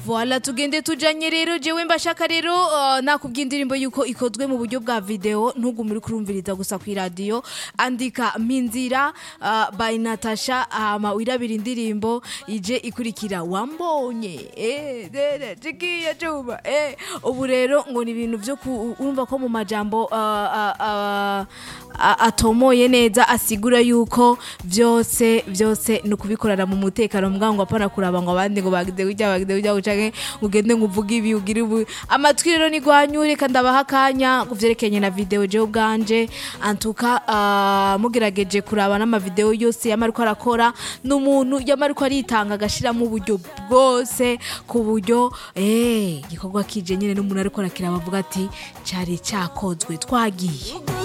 Voila tugende tujanye rero jewe mbashaka rero uh, nakubwiye indirimbo yuko ikozwe mu buryo bwa video ntugume uri kurumviriza gusa ku radio andika minzira uh, by Natasha hama wirabira indirimbo ije ikurikira wambonye eh dere tikiye cuba eh ubu rero ngo ni ibintu vyo ku- urumva ko mu majambo uh, uh, uh, a- atomoye neza asigura yuko vyose vyose ni ukubikorana mu mutekano mbwa ngo apana kuraba ngo abandi ngo bagize gutya bagize gutya canke ugende ngo uvuge ibi ugire ubu amatwi rero ni gwanyure kandi abaha akanya ku vyerekeranye na video jewe ubwanje antuka uh, mugerageje kuraba n'amavideo yose yama ariko arakora n'umuntu yama ariko aritanga agashiramo uburyo bwose ku buryo eh igikorwa kije nyene n'umuntu ariko arakiraba avuga ati cari cakozwe twagiye